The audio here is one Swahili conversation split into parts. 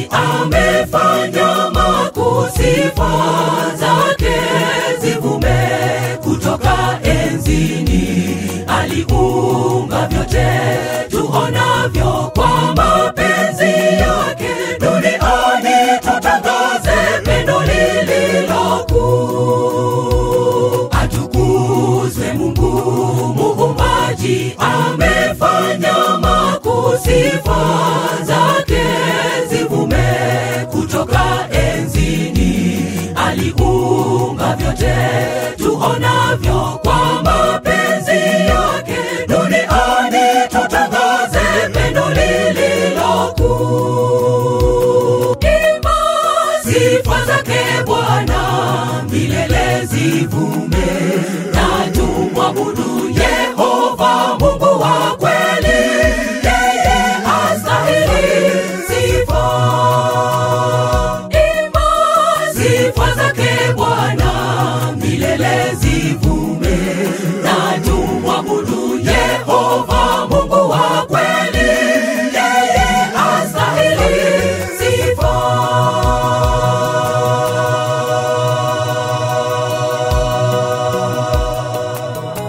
amefanya makuu, sifa zake zivume kutoka enzini. Aliumba vyote tuonavyo kwa mapenzi yake, duniani tutangaze pendo lililo kuu. Atukuzwe Mungu muumbaji, amefanya makuu, sifa zake zivume kutoka enzini. Aliumba vyote tuonavyo kwa mapenzi yake, duniani tutangaze pendo lililo kuu. Imba sifa zake Bwana milele zivume, na tumwabudu Yehova Mungu wa kweli, yeye astahili sifa. Imba sifa zake Bwana milele zivume, na tumwabudu Yehova Mungu wa kweli, yeye astahili sifa.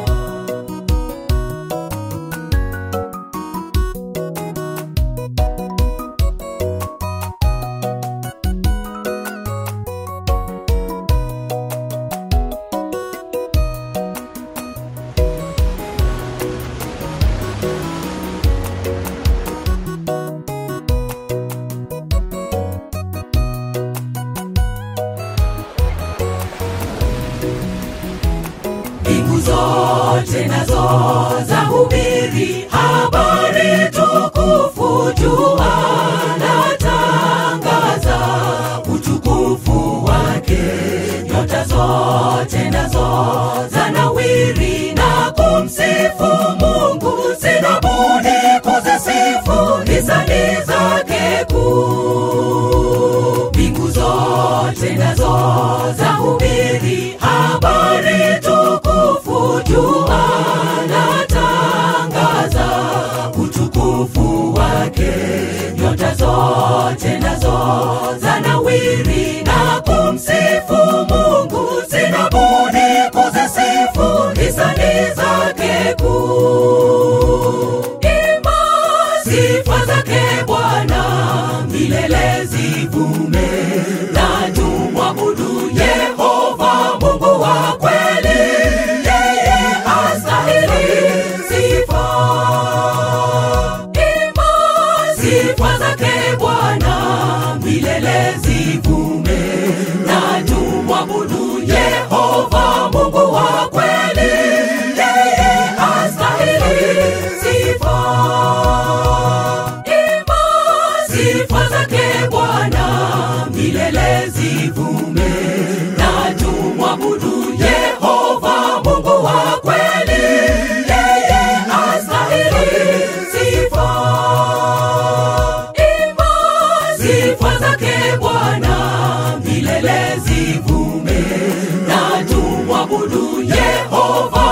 mbingu zote nazo za hubiri habari tukufu, jua latangaza utukufu wake, nyota zote nazo za nawiri na kumsifu Mungu, sina budi kuzisifu hisani zake kuu. Mbingu zote nazo za hubiri habari tukufu, jua latangaza utukufu wake, nyota zote nazo za nawiri na kumsifu Mungu, sina budi kuzisifu hisani zake kuu. Imba sifa zake Bwana milele zivume, na tumwabudu Yehova Mungu wa kweli, yeye astahili sifa. Imba sifa zake Bwana milele zivume, na tumwabudu Yehova Mungu wa kweli, yeye astahili sifa. Imba sifa zake Bwana milele zivume, na tumwabudu Yehova Mungu wa kweli, yeye astahili sifa. Imba sifa zake Bwana milele zivume, na tumwabudu Yehova